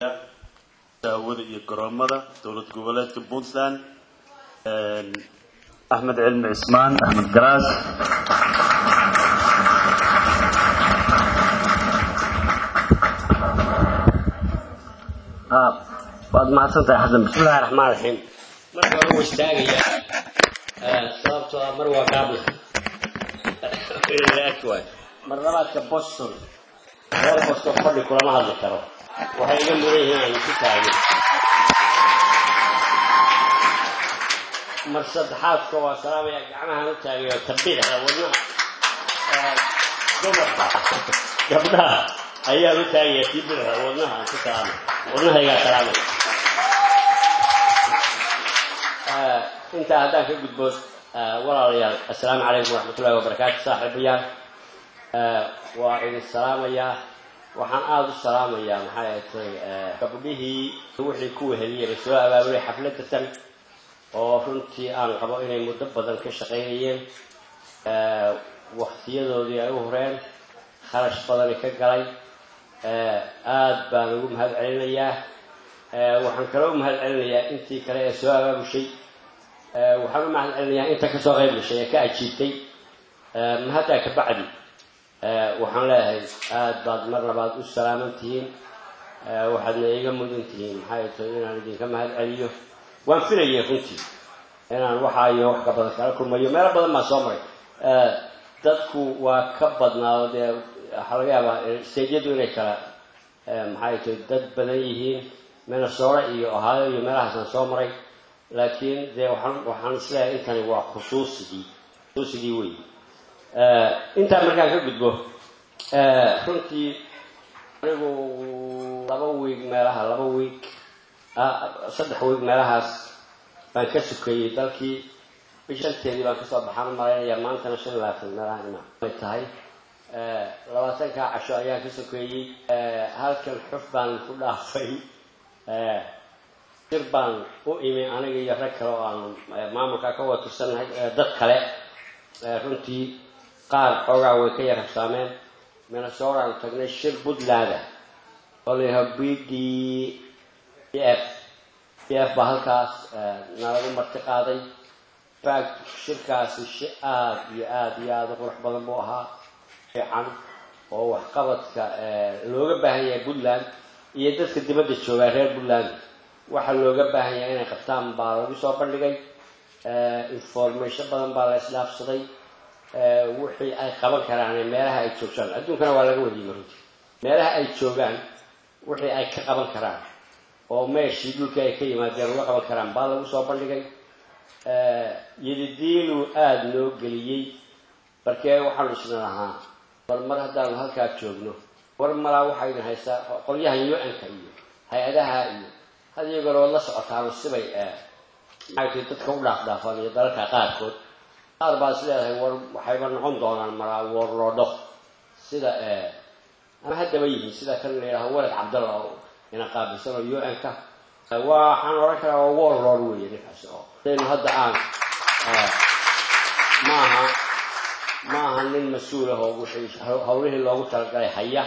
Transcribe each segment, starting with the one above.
daawada iyo garoomada dowlad goboleedka puntland axmed cilmi cismaan axmed garaas waad mahadsantahay xasan bismillahi raxmaan raxiim marka hore waa istaagayaa sababtoo ah mar waa gaabla waay mar labaadka boston reer boston fadhi kulama hadli karo waxay iga mudan yihiin aan isu taagin mar saddexaadka waa salaamaya gacmahaan u taagayo tabidxa wadnaha dumarka gabdhaha ayaan u taagaya tii bidxa wadnaha aan ku salaamay wadnahaygaa salaamay intaa haddaan ka gudbo walaalayaal assalaamu calaykum waraxmatullahi wabarakaatu saaxiibayaal waa idin salaamayaa waxaan aada u salaamayaa maxay atay gabdhihii wixii ku weheliyeen soo abaabulay xafladda tan oo runtii aan qabo inay muddo badan ka shaqaynayeen waktiyadoodii ay u horeen kharash badani ka galay aada baan ugu mahad celinayaa waxaan kaloo u mahad celinayaa intii kale ee soo abaabushay waxaan u mahad celinayaa inta kasoo qayb gashay ee ka ajiibtay mahaddaa ka bacdi waxaan leeyahay aada baad mar labaad u salaaman tihiin waxaadna iga mudan tihiin maxay tahay inaan idinka mahad celiyo waan filayay runtii inaan waxaa iyo wax ka badan kala kulmayo meelo badan baa soo maray dadku waa ka badnaado dee waxaa laga yaabaa stadiyadu inay kala maxay tahay dad badan yihiin minnesota iyo ohio iyo meelahaasaan soo maray laakiin dee waxaan waxaan isleeyahay intani waa khusuusigii khusuusigii wey intaa markaan ka gudbo runtii anigu laba wiig meelaha laba wiig saddex wiig meelahaas baan ka sukeeyey dalkii bishanteedii baan kasoo baxaan u malaynayaa maantana shan laatan meelaha imaan ay tahay labaatankaa casho ayaan ka sokeeyey halkan xuf baan ku dhaafay jir baan u imi aniga iyo rag kale oo aanu maamulka ka wada tirsannahay dad kale runtii qaar xoogaa way ka yar habsaameen minnesota aanu tagnay shir puntland oo la yidhaha b d b f b f baa halkaas nalagu marti qaaday fact shirkaasi shi aada iyo aada iyo aada u qurux badan buu ahaa fiican oo waxqabadka looga baahan yahay puntland iyo dadka dibadda joogaa reer puntland waxaa looga baahan yahay inay qabtaan baa lagu soo bandhigay information badan baa la isdhaafsaday wixii ay qaban karaan meelaha ay joogaan adduunkana waa laga wadiyey runtii meelaha ay joogaan wixii ay ka qaban karaan oo meeshii dhulkii ay ka yimaadeen uga qaban karaan baa lagu soo bandhigay yadidiiluu aada noo geliyey markee waxaanu isna lahaa bal mar haddaanu halkaa joogno war malaa waxayna haystaa qolyahan u-nka iyo hay-adaha iyo had iyagona waad la socotaano sibay maxaytay dadka u dhaafdhaafaan iyo dalalka qaarkood qaar baa is leedahay war waxayba noqon doonaan maraa warloodho sida ama haddaba yihiin sida kan la yidhaho walad cabdalla oo ina qaabilsan oo u-n-ka waxaan odhan karaa waa warlord weeye ninkaasi oo daynu hadda aan maaha maaha nin mas-uul ah oo wixii hawlihii loogu talagalay haya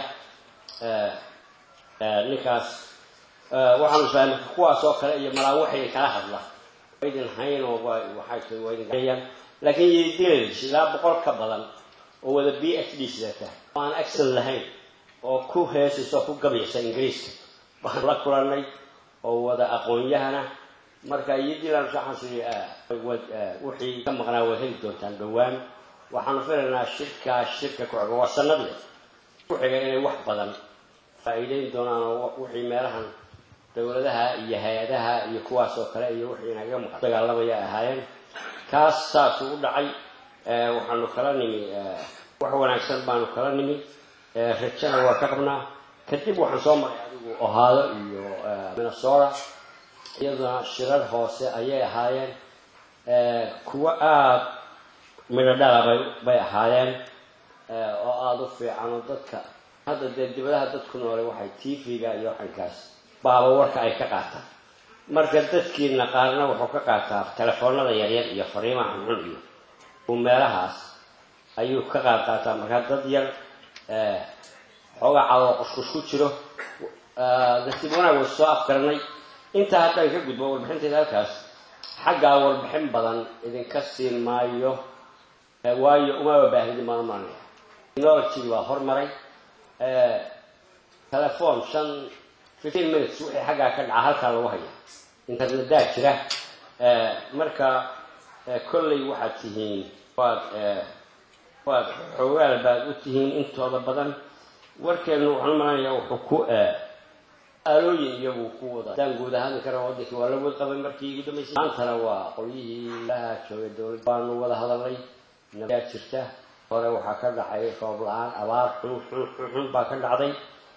ninkaas waxaanu islehay marka kuwaas oo kale iyo malaa waxay kala hadla waydin hayn oo waxay tahay waa idin gayaan laakiin yidiladiis ilaa boqol ka badan oo wada b h d sidata oo aan accent lahayn oo ku heesaysa oo ku gabaysa ingiriiska baan la kulanay oo wada aqoon-yahana marka yiddiland waxaansi wixii ka maqnaa waad heli doontaan dhowaan waxaanu filaynaa shirkaa shirka ku xiga waa sanadle ku xiga inay wax badan faa-iideyn doonaan oo wixii meelahan dowladaha iyo hay-adaha iyo kuwaas oo kale iyo wixii inaga maqan dagaalamaya ahaayeen kaas saasuu u dhacay waxaanu kala nimi wax wanaagsan baanu kala nimi rajana waa ka qabnaa kadib waxaan soo maray adigu ohaado iyo minnesota iyaduna shirar hoose ayay ahaayeen kuwo aada midho dhala bay bay ahaayeen oo aada u fiican oo dadka hadda dee dibadaha dadku noole waxay t v-ga iyo waxankaas baaba warka ay ka qaataan marka dadkiina qaarna wuxuu ka qaataa telefoonada yaryar iyo fariimaha xunxun iyo uu meelahaas ayuu ka qaad qaataa markaa dad yar xoogaa cadoo quskus ku jiro nasiib wanaag way soo afgaranay intaa haddaan ka gudbo warbixintayda halkaas xaggaa warbixin badan idinka siin maayo waayo umaba baahidi maan umaanaya technology baa hormaray telephone shan fifteen minutes wixii xaggaa ka dhaca halkaa lagu haya internetaa jira marka kolley waxaad tihiin waad waad xoogaal baad u tihiin intooda badan warkeenu waxaan umalanaya wuxuu ku aalooyin iyaguu ku wada hadaan guud ahaan kara wadankii waa la wad qabay markii igu dambaysay maantana waa qolyihii ilaha joogay dowlad baanu wada hadalnay nabayaa jirta hore waxaa ka dhacay roob la-aan abaar xun xun xun xun baa ka dhacday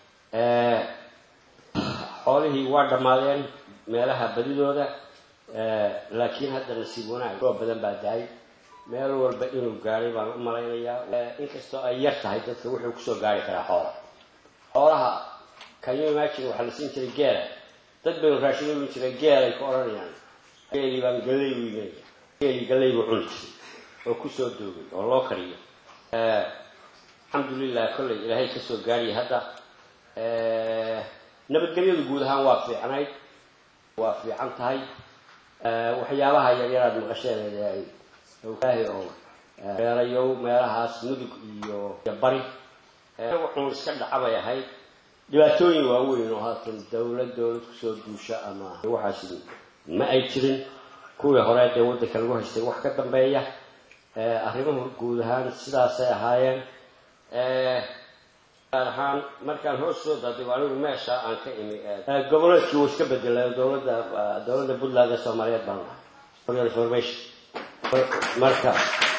xoolihii waa dhammaadeen meelaha badidooda laakiin hadda nasiib wanaag roob badan baa dahay meel walba inuu gaadhay baan u malaynayaa inkastoo ay yar tahay dadka wuxuu kusoo gaari karaa xoola xoolaha kanyo imagine waxaa la siin jiray geela dad baynu raashin ulin jiray geelay ku odhanayaan geelii baan galley u imanaya geelii galley buu cuni jiray oo kusoo doogay oo loo kariyo alxamdulilah kolley ilaahay kasoo gaariyay hadda nabadgelyadu guud ahaan waa fiicnayd waa fiican tahay waxyaabaha yaryaraad maqasheen ay ilaahay oo beerayow meelahaas mudug iyo bari wuxuun iska dhacabay ahayd dhibaatooyin waaweyn oo haatan dowlad dowlad kusoo duusha ama waxaas ma ay jirin kuwii hore dee waddanka lagu haystay wax ka dambeeya arrimuhu guud ahaan sidaasay ahaayeen gaar ahaan markaan hoos soo daadigo anigu meesha aan ka imi goboleedkii wuu iska bedelay dowladda dowladda puntland ee soomaaliyeed baan lahay for your information marka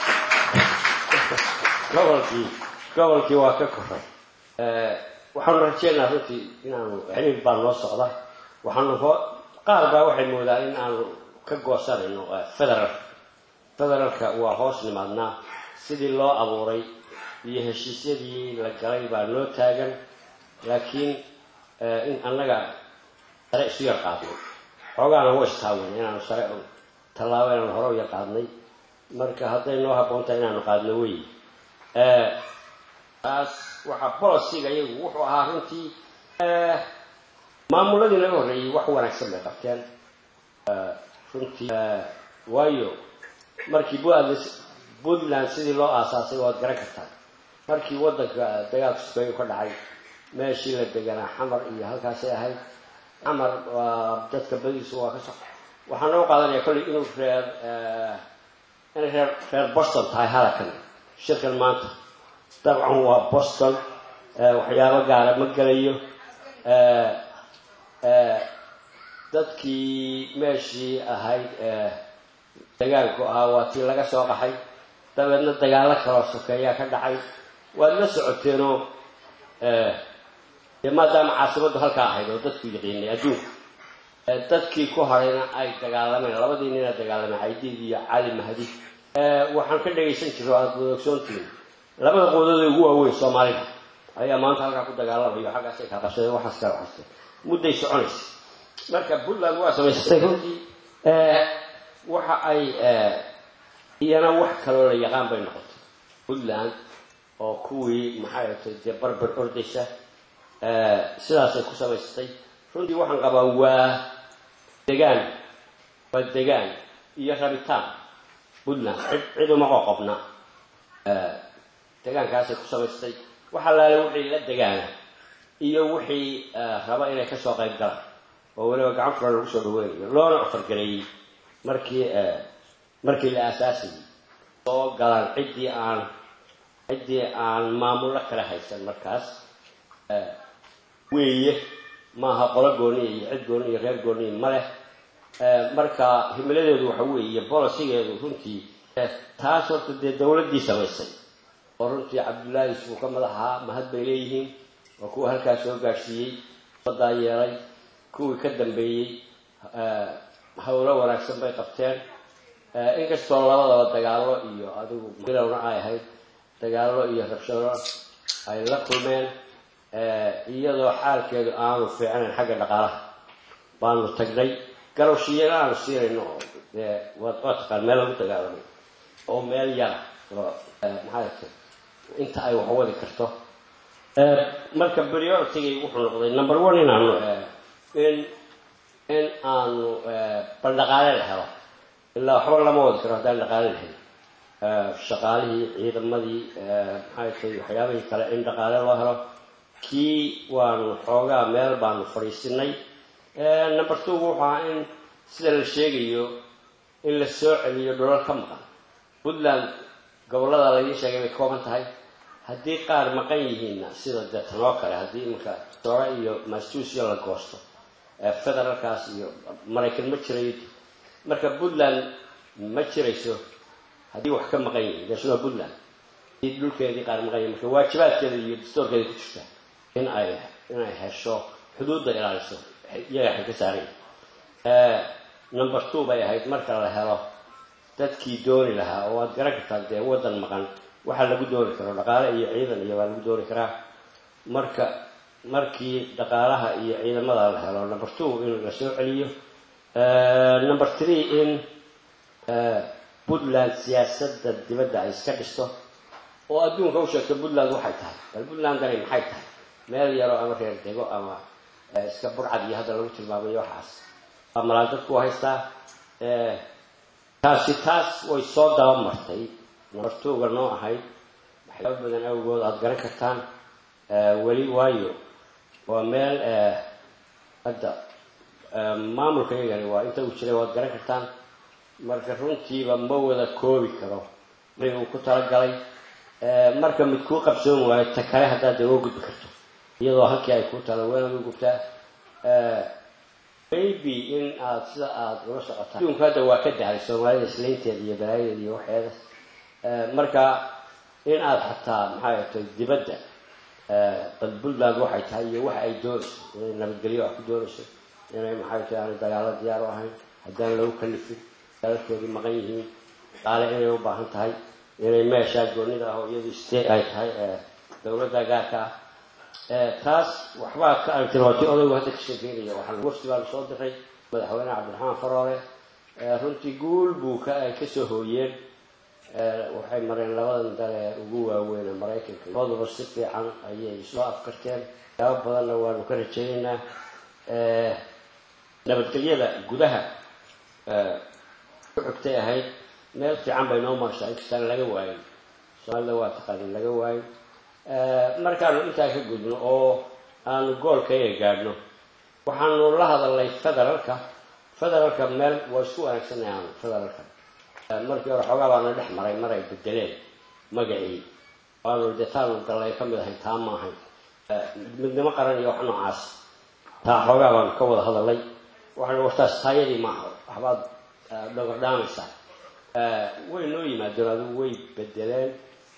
gobolkii gobolkii waa ka koray waxaanu rajeynaa runtii inaanu xiriir baa noo socda waxaanu ho qaar baa waxay moodaa in aanu ka goosanayno federal federalka waa hoos nimaadnaa sidii loo abuuray iyo heshiisyadii la galay baa noo taagan laakiin in annaga sare isu yar qaadnay xoogaana wa istaawan inaanu sare tallaabo inaanu hore u yar qaadnay marka hadday noo habboon tahay inaanu qaadno wey taas waxaa bolosiga iyagu wuxuu ahaa runtii maamuladii laga horreeyey wax wanaagsan bay qabteen runtii waayo markii puntland sidii loo aasaasay waad garan kartaa markii waddanka dagaalka sukeeyu ka dhacay meeshii la deganaa xamar iyo halkaasay ahayd xamar waa dadka badiisu waa ka so waxaan noo qaadanaya kolley inuu reer inay reer reer boston tahay halakan shirkan maanta dabcan waa boston waxyaabo gaara ma gelayo dadkii meeshii ahayd dagaalku ahaa waa tii laga soo qaxay dabeedna dagaallo kaloo sokeeyaa ka dhacay waad la socoteenoo dee maadaama caasimaddu halkaa ahayd oo dadku yaqiinay adduunka dadkii ku harayna ay dagaalameen labadii nina dagaalameen caydiid iyo cali mahdi waxaan ka dhagaysan jiro aada wadaogsoontiin labada qoodada ugu waaweyn soomaalida ayaa maanta halkaa ku dagaalamayo xaggaasay kaa qabsadeen waxaas kaa waxaste mudday soconaysa marka puntland waa samaysatay runtii waxa ay iyana wax kaloo la yaqaan bay noqotay puntland oo kuwii maxay atay dee barbar ordaysa sidaasay ku samaysatay runtii waxaan qabaa waa degaan waa degaan iyo rabitaan puntland cid cid uma qoqobna degaankaasay ku samaystay wax allaale wixii la degaana iyo wixii raba inay kasoo qayb galaan oo weliba gacan furan lagu soo dhaweynayo loona ofargareeyey markii markii la aasaasayay soo galaan ciddii aan ciddii aan maamullo kala haysan markaas weeye maaha qolo gooniya iyo cid gooniya iyo reer gooniya ma leh marka himiladeedu waxa weeye bolosigeedu runtii taas horta dee dowladdii samaysay oo runtii cabdullaahi isbuu ka madaxaa mahad bay leeyihiin oo kuwa halkaas soo gaadhsiiyey badaa yeelay kuwii ka dambeeyey howlo wanaagsan bay qabteen inkastoo labadaba dagaallo iyo adigu bilowna ay ahayd dagaallo iyo rabshado ay la kulmeen iyadoo xaalkeedu aanu fiicnayn xagga dhaqaalaha baanu tagnay garowshiyana aanu siinayno oo dee waad waa taqaan meel lagu dagaalamay oo meel yara oo maxaa ta inta ay wax wadi karto marka prioritigay wuxuu noqday number one inaanu in in aanu bal dhaqaale la helo ilaa waxba lama wadi karo haddaan dhaqaale la helin shaqaalihii ciidamadii maxay tahay waxyaabihii kale in dhaqaale loo helo kii waanu xoogaa meel baanu fadhiisinay number two wuxuu ahaa in sida la sheegayo in la soo celiyo dholal ka maqan puntland gobollada laydin sheegay bay kooban tahay haddii qaar maqan yihiinna sida dee tanoo kale haddii imanka doore iyo massachusetts la goosto federalkaas iyo maraykan ma jirayo marka puntland ma jirayso haddii wax ka maqan yihiin deesnoo puntland haddii dhulkeedii qaar maqan yihin marka waajibaadkeeda iyo dastoorkeeda ku jirta in ay inay hesho xuduudda ilaaliso iyaga waxay ka saaran yahay number two bay ahayd marka la helo dadkii dooni lahaa oo waad garan kartaa dee waddan maqan waxaa lagu dooni karo dhaqaale iyo ciidan iyo waa lagu dooni karaa marka markii dhaqaalaha iyo ciidamada la helo number two in la soo celiyo number three in puntland siyaasadda dibadda ay iska dhisto oo adduunka u sheegto puntland waxay tahay bal puntlandani maxay tahay meel yaroo ama reer dego ama iska burcad iyo hadda lagu tilmaamayo waxaas waa malaan dadku haystaa taasi taas way soo daba martay nabartuuga noo ahayd waxyaaba badan awgood aada garan kartaan weli waayo waa meel hadda maamulka iyagani waa inta uu jiray waad garan kartaan marka runtiiba ma wada koobi karo wixii uu ku talagalay marka mid kuu qabsoon waayo ta kale haddaad dee oo gudbi karto iyadoo halkii ay kuu tala weenad u gubtaa maybe in aada sida aada ula socotaa adduunku hadda waa ka dahay soomaalida islaynteeda iyo balaayadeeda iyo waxeeda marka in aada xataa maxay tay dibadda bal puntland waxay tahay iyo waxa ay doonayso inay nabadgelyo wax ku doonayso inay maxay tahay aanay dagaalo diyaar u ahayn haddaan lagu kalifin dadalkeedii maqan yihiin qaale inay u baahan tahay inay meeshaa goonida ah oo iyadu stee ay tahay dowladda gaarka ah taas waxbaa ka aragtay waati odaygu hadda ka sheekeynaya waxaa wafti baa lasoo diray madaxweyne cabdiraxmaan faroole runtii guul buu ka ay kasoo hooyeen waxay mareen labadan dale ugu waaweyn maraykanka labaduba si fiican ayay soo afkarteen yaabo badanna waanu ka rajaynaynaa nabadgelyada gudaha ku xigtay ahayd meel fiican bay noo marshaa inkastaan laga waayin soomaalida waa taqaanin laga waayin markaanu intaa ka gudno oo aanu goolkayga gaadhno waxaanu la hadalnay federalka federalka meel waa isku wanaagsanay aanu federalka markii hore xoogaa baana dhex maray mar ay bedeleen magacii waanu dee taanu gallay ka mid ahayn taa ma ahayn midnimo qaran iyo wax noocaas taa xoogaa baanu ka wada hadalnay waxaanu wartaas taayadii maaha waxbaad dhogordhaamaysaa way noo yimaadeen adigu way bedeleen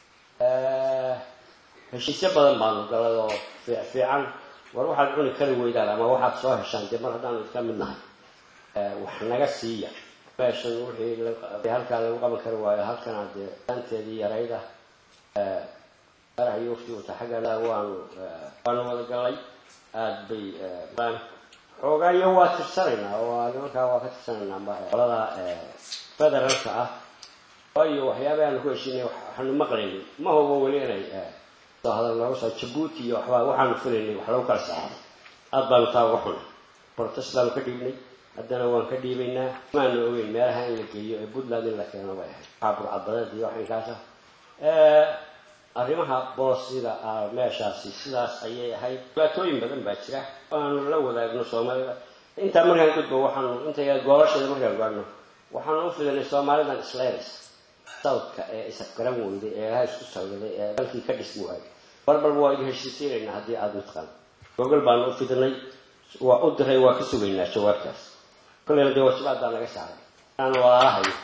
heshiisyo badan baanu galay oo fiican war waxaad cuni kari weydaan ama waxaad soo heshaan dee mar haddaanu idka mid nahay wax naga siiya meeshan wixii halkaa lagu qaban kari waayo halkana dee anteedii yarayda arax iyo wafti wata xaggana waanu waanu wada galay aada bay xoogaayo waa tirsanaynaa oo nimankaa waa ka tirsanaynaa qolada federalka ah waayo waxyaabaha aanu ku heshinay waxaanu maqlaynin ma hubo weli inay soo hadal nooga soo jabuuti iyo waxbaa waxaanu filaynay wax lagu kala saxaday aad baanu taa uga xunay protest baanu ka dhiibnay haddana waan ka dhiibaynaa maanu ogeyn meelaha in la geeyo ee puntland in la keeno bay ahayd waxaa burcadbadeed iyo wax inkaasa arrimaha boosida meeshaasi sidaas ayay ahayd dhibaatooyin badan baa jira aanu la wadaagno soomaalida intaa markaan gudbo waxaanu intay goolasheeda markaan gaadhno waxaanu u filanay soomaalidan islaynays sawdka ee isafgaran weyday ee ilaha isku sawdaday ee dalkii ka dhismi waayay barbalba waa idin heshiisiinaynaa haddii aada mataqaan gogol baanu u fidinay waa u diray waa ka sugaynaa jawaabtaas kolleyna dee wajibaadbaa naga saaray aan walaalahayo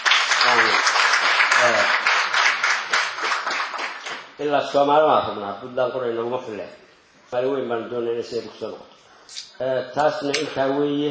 ilaa soomaali baan rabnaa puntland qoray naguma fille soomaali weyn baanu doonay inay siday kusoo noqoto taasna intaa weeye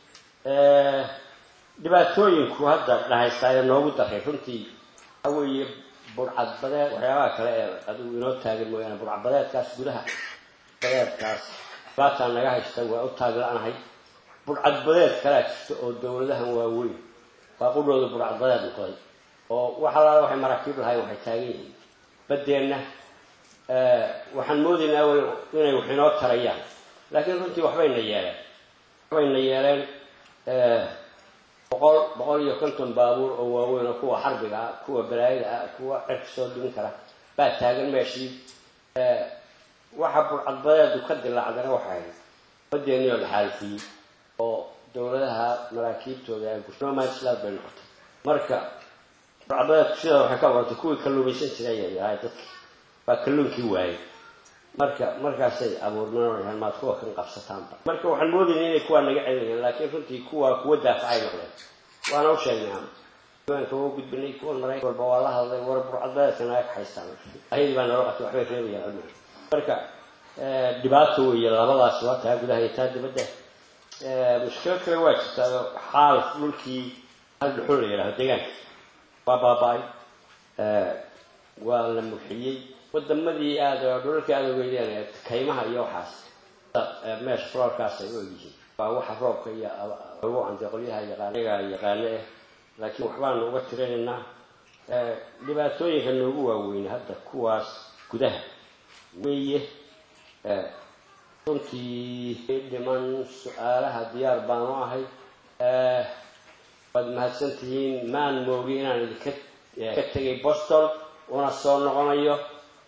dhibaatooyinku hadda dhahaystaa ee noogu daray runtii waxaa weeye burcadbadeed waxyaabaha kale ee adigu inoo taagan mooyaane burcadbadeedkaas gudaha badeedkaas dhibaataa naga haysta waa u taagla-anahay burcadbadeed kalaa jirta oo dowladahan waaweyn waa qudhooda burcadbadeed noqday oo wax allaala waxay maraakiib lahayn waxay taagan yihiin baddeenna waxaan moodaynaa inay wax inoo tarayaan laakiin runtii waxbayna yeeleen waxbayna yeeleen boqol boqol iyo konton baabuur oo waaweyn oo kuwa xarbiga ah kuwa balaayada ah kuwa cirka soo dhigin kara baa taagan meeshii waxa burcadbadeedu ka dilaacdana waxay ahayd badeennii oo la xaalifiyey oo dowladaha maraakiibtooda ay gurnomanslaad bay noqotay marka burcadbadeedku sidaa waxay ka waratay kuwii kalluumaysan jiray ay ahay dadkii baa kalluunkii waayey marka markaasay abuurmeen maad kuwa kan qabsataanba marka waxaan moodayna inay kuwaa naga celinayaan laakiin runtii kuwa kuwa daafacay noqdeen waana u sheegnay diiwaanka waa gudbinay kuwan maraykan walba waa la hadlay war burcadbadeedka naga kaxaystaan ayadii baa nala qatay waxbay reebayaan cilmiga marka dhibaato weeye labadaas waa taa gudaha iyo taa dibadda mushkilad kale waa jirtaa xaal dhulkii hal dhuxul la yidhaho deegaanka waa baaba-ay waa la murxiyey wadamadii aada dhulalkii aada ogeydeen kaymaha iyo waxaas meesha floorkaas ay u egyihiin waa waxa roobka iyo lagu cantay qolyaha yaqaanaga yaqaano eh laakiin waxbaanu uga tirinaynaa dhibaatooyinka noogu waaweyne hadda kuwaas gudaha weeye runtii dhiman su-aalaha diyaar baanu ahay waad mahadsan tihiin maan moogi inaan idinka ka tegay boston una soo noqonayo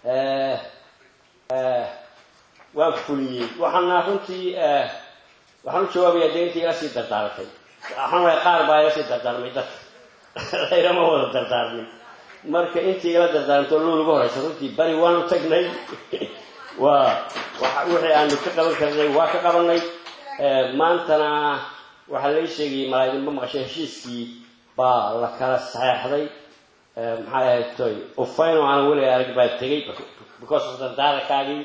waan fuliyey waxaana runtii waxaan u jawaabayaa dee intii ila sii dardaaratay waxaan qaar baa ila sii dardaarmay dadka layrama wada dardaarmin marka intii ila dardaarmto luu ugu horeysa runtii bari waanu tagnay waa wixii aanu ka qaban karnay waa ka qabanay maantana waxaa lai sheegayay malaaidinba maqashay heshiiskii baa la kala saxeexday maxay ahayd toy ufayno aan weliga arag baa tegay because of dardaarakaagii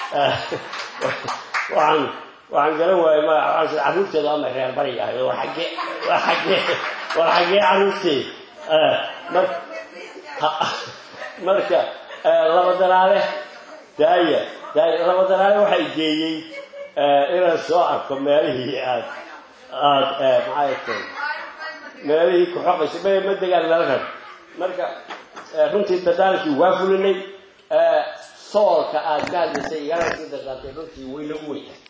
waxaan waxaan garan waayay magaca carruurteedu ama reer bari ahay war xaggee war xaggee war xaggee carruurteed marka laba daraale daaya daaya laba daraale waxay geeyey inaan soo arko meelihii aad aada maxay tahay meelihii ku xoqaysa ma ma degaan meel rab marka runtii dadaalkii waa fulinay soolka aada ka hadlaysay igana sii dardaartay runtii wayna u weytahay